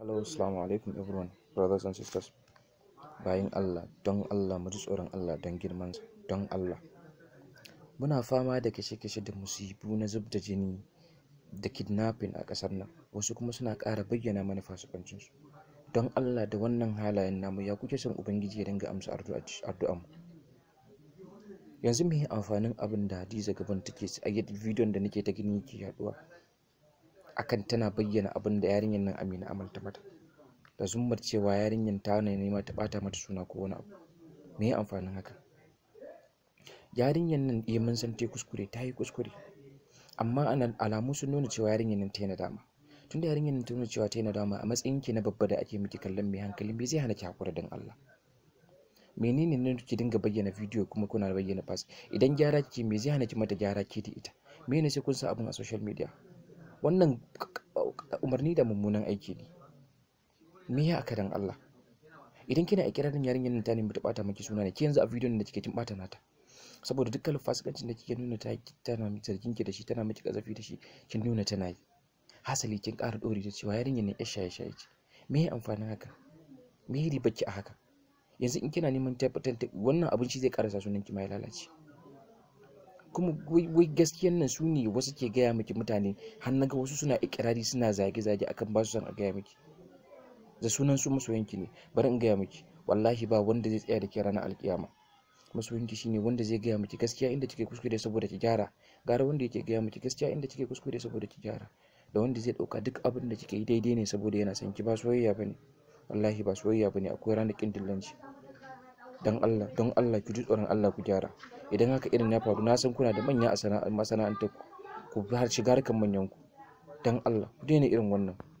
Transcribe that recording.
Hello, Assalamu alaikum everyone, brothers and sisters. Bayan Allah, don Allah mu ji tsoron Allah don girmansa, don Allah. Muna fama da kashe-kashe da musibu na zub da jini da kidnapping a ƙasar nan, wasu kuma suna ƙara bayyana mana fasikancinsu. Don Allah da wannan halayen namu ya kuke son Ubangiji ya dinga amsa addu'anmu. Yanzu me amfanin abin da Hadiza gaban take a yadda bidiyon da nake ta gani yake yaduwa. akan tana bayyana abin da yarinyar nan Amina Amal ta mata da zummar cewa yarinyar ta ne nema ta bata mata suna ko wani abu me ya amfanin haka yarinyar nan eh mun san ta kuskure ta yi kuskure amma ana alamu sun nuna cewa yarinyar nan ta yi nadama tunda yarinyar nan ta nuna cewa ta yi nadama a matsayin ki na babba da ake miki kallon mai hankali me zai hana ki hakura dan Allah menene ne ki dinga bayyana bidiyo kuma kuna bayyana fas idan gyara kike me zai hana ki mata gyara ke da ita me ne sai kun sa abin a social media wannan umarni da mummunan aiki ne me ya aka dan Allah idan kina ikirarin yarinyar nan ta nemi ta bata miki suna ne ki yanzu a bidiyon da kike kin bata nata saboda dukkan fasikancin da kike nuna ta tana miki zargin ki da shi tana miki kazafi da shi kin nuna tana yi hasali kin ƙara dore da cewa yarinyar nan shaye shaye ce me ya amfanin haka me ya riba ki a haka yanzu in kina neman tabbatar wannan abinci zai karasa sunan ki ma ya lalace kuma wai gaskiyan nan su ne wasu ke gaya miki mutane har naga wasu suna ikirari suna zage-zage akan ba su son a gaya miki da sunan su masoyanki ne bari in gaya miki wallahi ba wanda zai tsaya da ke ranar alkiyama masoyanki shine wanda zai gaya miki gaskiya inda kike kuskure saboda ki gyara gara wanda yake gaya miki gaskiya inda kike kuskure saboda ki gyara da wanda zai dauka duk abin da kike yi daidai ne saboda yana son ki ba soyayya bane wallahi ba soyayya bane akwai ranar kin dillanci dan Allah don Allah ki ji tsoron Allah ku gyara idan haka irin ya faru na san kuna da manya a masana'antar ku ku har shiga harkan manyan ku dan Allah ku daina irin wannan